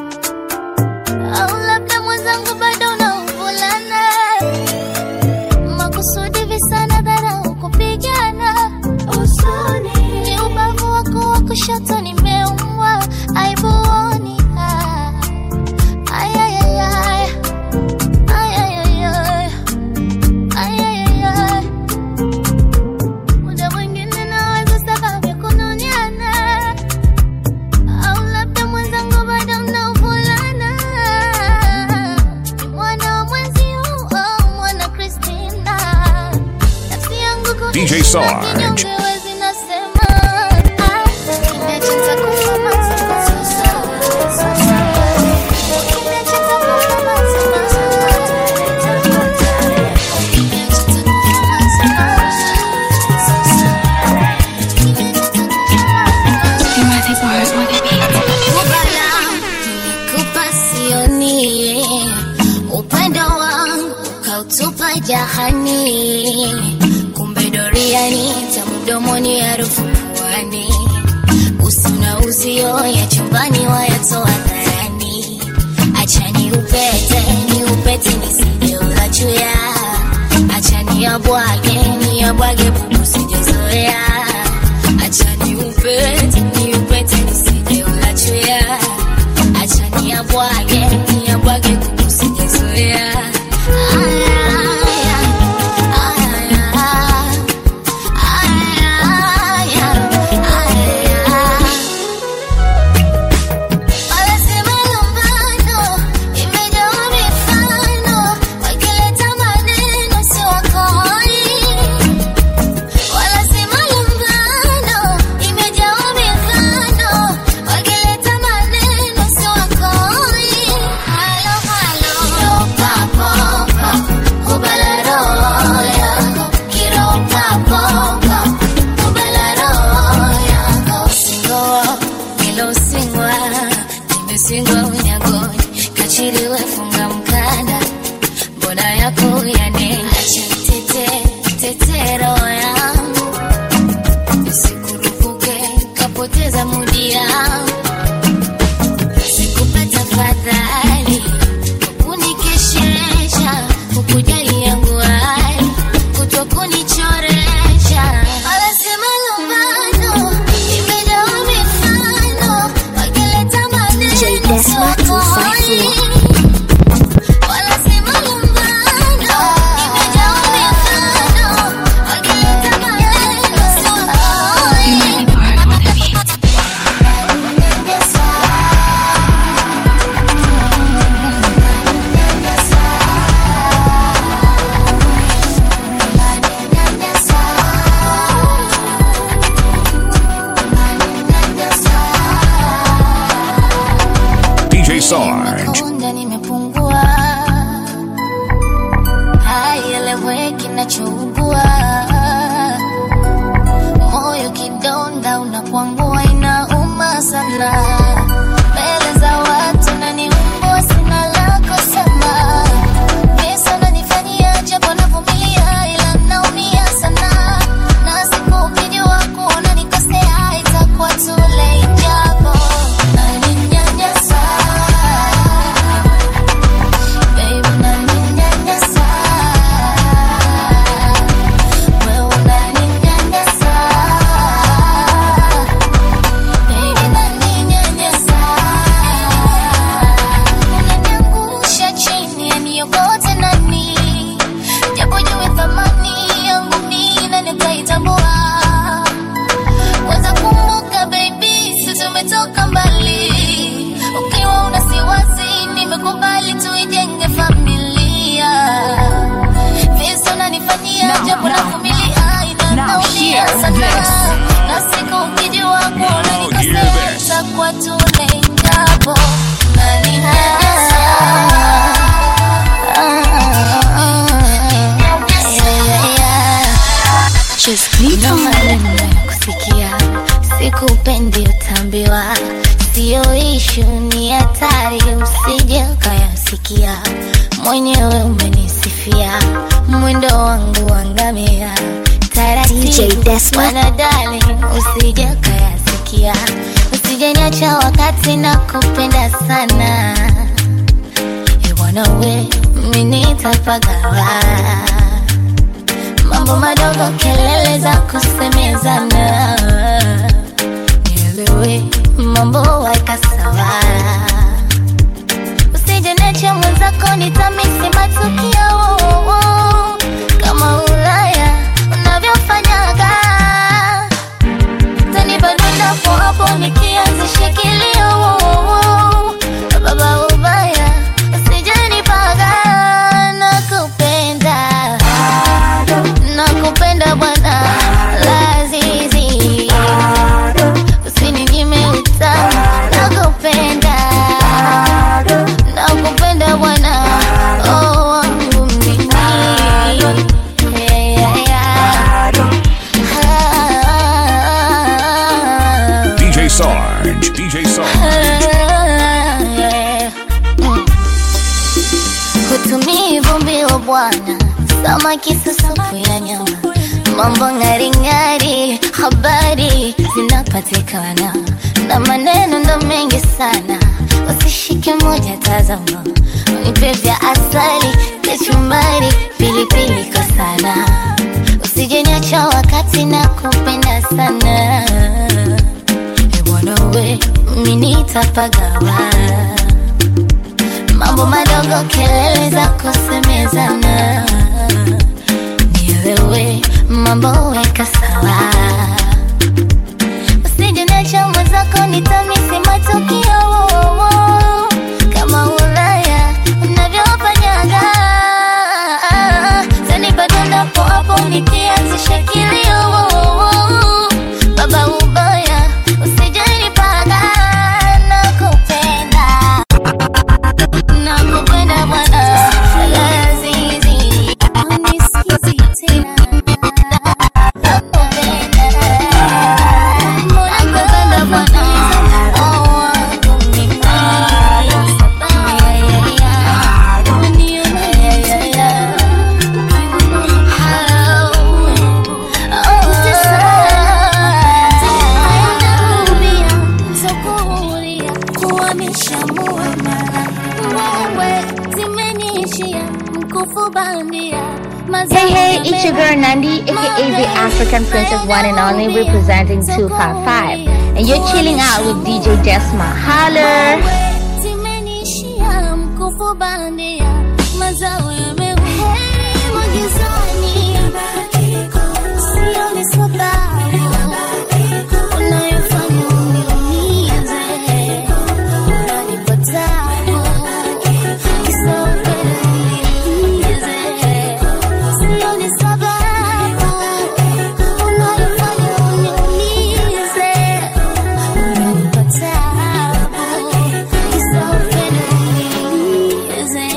au labda mwenzangu bado unauvulana makusudi visana dharau kupigana usoni ni ubavu wako wa kushoto nimeumwa aibuoni ah. Ay, ay, ay, ay. Ay, ay, ay, ay. Ay, ay, ay, ay. Muda mwingine nawaza sababu ya kununiana au labda mwenzangu bado mnaovulana ni mwana wa mwenzi huu au mwana Christina nafsi yangu kuishi DJ na Sarge. kinyonge wezi nasema ah, kinacho nitakufa mazima. Kinacho nitakufa mazima. Nilikupa sioni upendo wangu ukautupa jahani, kumbe doriani tamdomoni harufu puani, usi na uzio ya chumbani wayatoa dharani, achani upete ni upete nisije ulachuya, achani yabwage ni yabwage bubu sijazoea, achani upete ni upete nisije ulachuya acha niyabwage niyabwage kukusijazoea Aya, aya, aya, aya, aya. Wanasema lumbano imejaa mifano, wakileta maneno si wakoi. kupoteza mudi yangu sikupata fadhali kunikesheresha kukujali yangu hali kutokunichoresha wanasema lumbano imejawa mifano wakileta maneno sokoni wanasema lumbano imejawa mifano wakileta maneno sokoni DJ Sarge. Kunda nimepungua, haieleweki nachougua, moyo kidonda unakwangua, inauma sana mbele za watu naniumbua, sina la kusema, visa nanifanyia japo navumilia, ila naumia sana, na siku ukijua kuona nikosea, itakuwa too late japo naninyanyasa Baby, unaninyanyasa. Wewe unaninyanyasa. Baby, unaninyanyasa. Unaniangusha chini, yaniokote nani? Japo jue thamani yangu mimi na nitaitambua. Kwanza kumbuka baby, sisi tumetoka mbali. Ukiwa una siwasi, nimekubali tuijenge familia. Visa unanifanyia japo navumilia, ila naumia sana. Na siku ukijua kuona nikosea, itakuwa too late japo unaninyanyasa. Ndo maneno nayokusikia, sikupendi utambiwa, sio ishu, ni hatari, usije ukayasikia. Mwenyewe umenisifia mwendo wangu wangamia, taratibu wanadali, usije ukayasikia, usijeniacha wakati nakupenda sana, bwana we, mimi nitapagawa mambo madogo, kelele za kusemezana, nielewe mambo weka sawa, usije niache mwenzako, nitamisi matukio kama Ulaya unavyofanyaga, tanibadunda hapo hapo nikianzisha kilio baba ubaya, usije nipaga, nakupenda nakupenda bwana lazizi usininyime utamu nakupenda nakupenda bwana oh, wangu mimi Yeah, yeah, yeah. DJ Sarge. DJ Sarge. Hutumii vumbi wa bwana, samaki susupu ya nyama, mambo ng'aring'ari, habari zinapatikana na maneno ndo mengi sana, usishike moja, tazama unipe vya asali, kachumbari, pilipili kwa sana, usijeniacha wakati na kupenda sana, e bwana we, mimi nitapagawa mambo madogo, kelele za kusemezana, nielewe mambo weka sawa, usije niacha mwenzako, nitamisi matukio kama Ulaya unavyofanyaga, zanipata napo hapo nikianzisha kilio baba ubaya, usije nipaga, nakupenda nakupenda bwana lazizi unisikizi tena nakupenda bwana oh, wangu mimi. the African princess one and only representing 255. And you're chilling out with DJ Desma. Holler! zimenishia mkufu bandia mazao yamehema gizani sioni sababu unayofanya uniumize unanipa tabu kisa upendo uniumize sioni sababu unayofanya uniumize unanipa tabu kisa upendo uniumize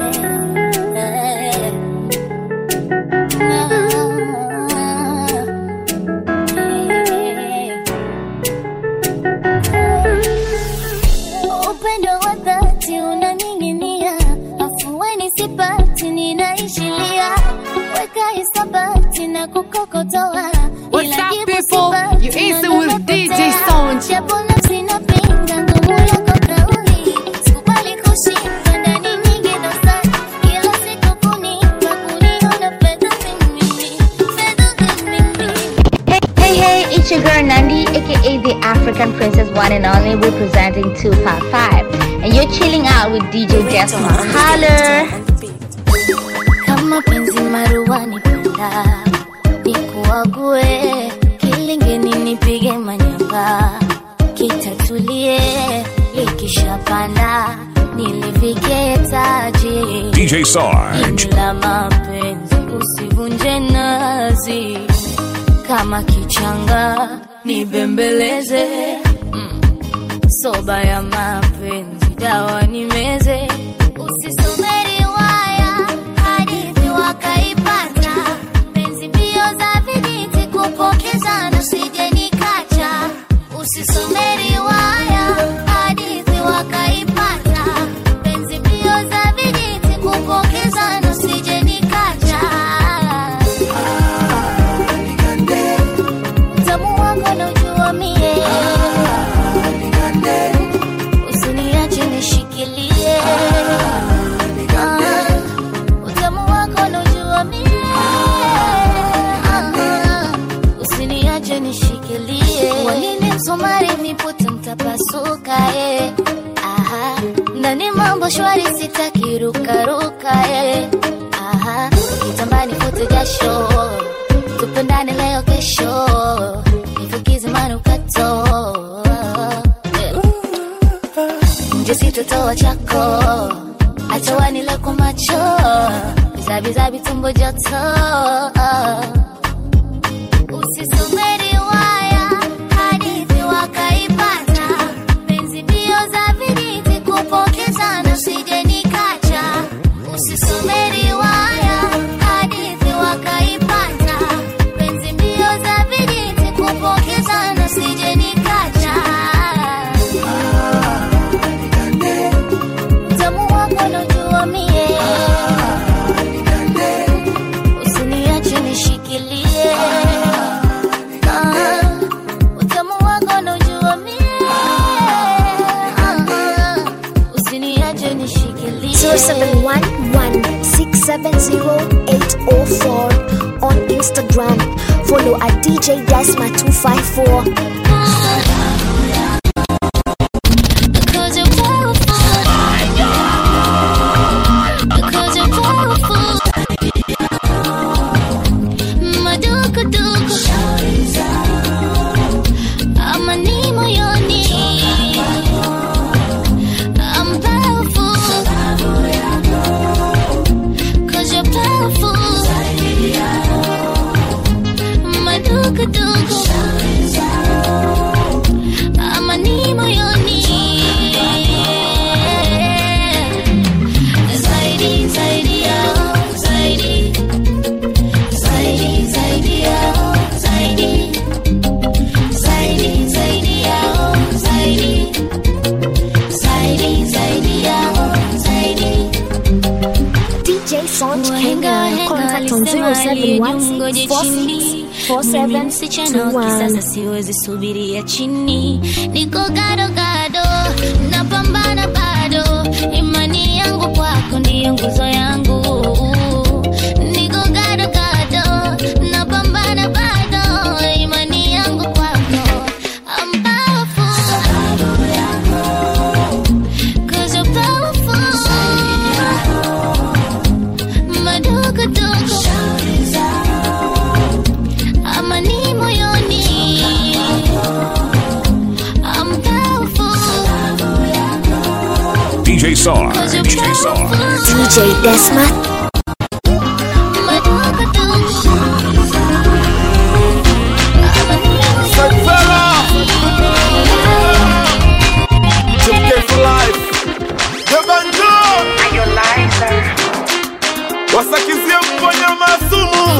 upendo wa dhati unaning'inia, afueni sipati, ninaishilia, weka hisabati na kukokotoa, What's ila up, jibu people? sipati, You easy na with napotea. DJ Sound. Japo nafsi inapinga nguvu yako kauli, sikubali kushindwa ndani nyingi dosari, kila siku kunipa, kuniona fedha mimi, fedha mimi. Hey, hey, it's your girl Nandi, aka the African princess one and only representing 255. And you're chilling out with DJ Desma. Holler! kama penzi maruani penda nikuague kilingeni nipige manyanga kitatulie likishapanda nilivike taji DJ Sarge. la mapenzi usivunje nazi kama kichanga nibembeleze mm. soba ya mapenzi dawa nimeze usisomeri waya hadithi wakaipata penzi mbio za vijiti kupokezana sije nikacha usisomeri waya hadithi wakaipata penzi mbio za vijiti kupokezana sije nikacha utamu wako naujua mie usiniache nishikilie Ah, utamu wako naujua mie Ah, usiniache nishikilie wanini msumari nipute mtapasuka eh. Aha, ndani mambo shwari sitaki rukaruka eh. Aha, kitambani fute jasho tupendane leo kesho nifukize manukato Eh. nje sitotoa chako acha wanile kwa macho bizabizabi tumbo joto usisomeri waya hadithi wakaipata penzi mbio za vijiti kupokezana usije nikacha usisomeri waya hadithi wakaipata penzi mbio za vijiti kupokezana usije nikacha utamu wako naujua mie usiniache nishikilie Ah, utamu wako naujua mie Ah, usiniache nishikilie 0711-670-804 on Instagram. Follow at DJ Desma 254. Because you're powerful. Because you're powerful. Madukuduku. Amani moyoni. I'm powerful. Cause you're powerful. Madukuduku. Amani moyoni. Zaidi, zaidi yao, zaidi. Zaidi, zaidi yao, zaidi. Zaidi, zaidi yao, zaidi. Zaidi, zaidi yao, zaidi. DJ Sonch Wahenga, Kenya. wahenga Contact on walisema aliyejungoje 0716 chini. Mimi msichana wa 47 kisasa siwezi subiria chini, niko gado gado, napambana bado, imani yangu kwako ndiyo nguzo yangu, niko gado gado, napambana bado Sarge. DJ Sarge. DJ Desma. wasakizie mponya masumu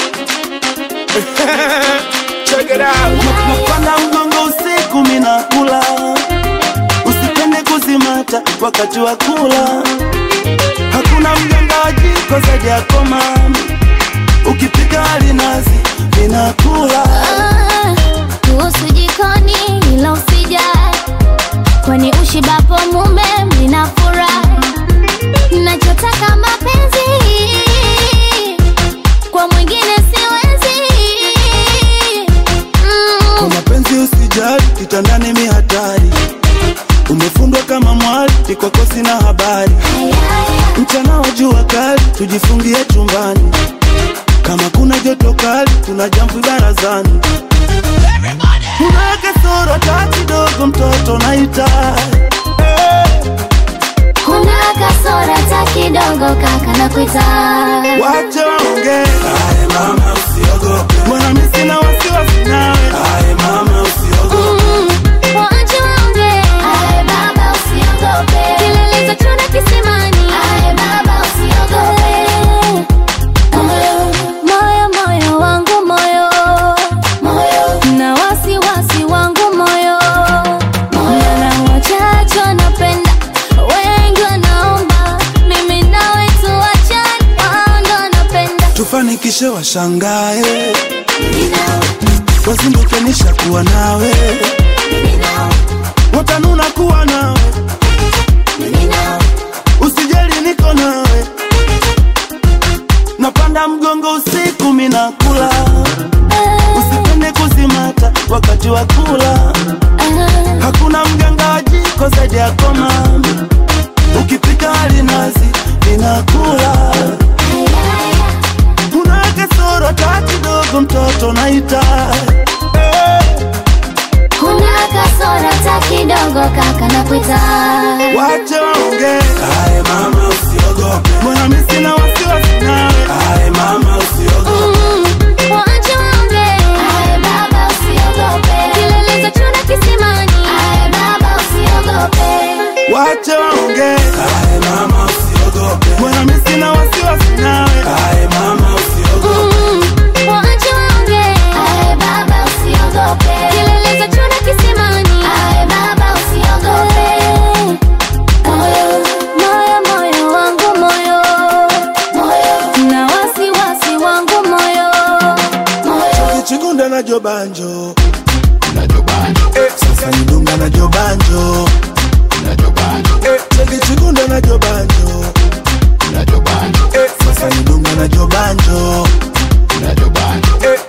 Check it out. napanda mgongo usiku minakula usipende kuzimata wakati wa kula hakuna mganga wa jiko zaidi yako mami ukipika alinazi minakula kuhusu jikoni ila usijali kwani ushibapo mume mnafurahi nachotaka mapenzi kwa mwingine siwezi kwa mapenzi usijali kitandani mi hatari umefundwa kama mwali ikwako sina habari mchana wa jua kali tujifungie chumbani kama kuna joto kali tuna jamvi barazani una kasoro ta kidogo mtoto naita kuna kasora ta kidogo kaka na kuita wacha waongee mama usiogope mbona mi sina wasiwasi nawe mama usiogope Waache waongee. Kilele za chuna kisimani. Moyo, moyo wangu moyo. Na wasiwasi wangu moyo. Na wachache wanapenda, wengi wanaomba. Mimi nawe tuachane, wao ndo wanapenda. tufanikishe washangae wazinduke nishakuwa nawe watanuna kuwa nawe usijali niko nawe napanda mgongo usiku minakula usipende kuzimata wakati wa kula hakuna mganga wa jiko zaidi yako mami ukipika alinazi ninakula una kasoro ta kidogo mtoto naita Kuna kasora ta kidogo kaka na kuita wache waongee aye mama usiogope mbona mi sina wasiwasi nawe aye mama usiogope Waache waongee. Kilele za chuna kisimani. wache waongee aye mama usiogope mbona mi sina wasiwasi nawe aye mama usiogope Waache waongee. Kilele za chuna kisimani. Moyo, moyo wangu moyo. Na wasiwasi wangu moyo. kichigunda na jobanjo Eh, sasa nidunga na jobanjo Eh, chekichigunda na jobanjo Eh, sasa nidunga na jobanjo Eh,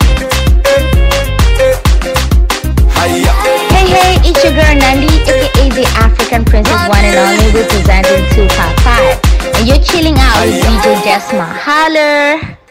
Hey, hey, it's your girl Nandi, aka the African Princess One and Only, representing 255. And you're chilling out with DJ Desma. Holler!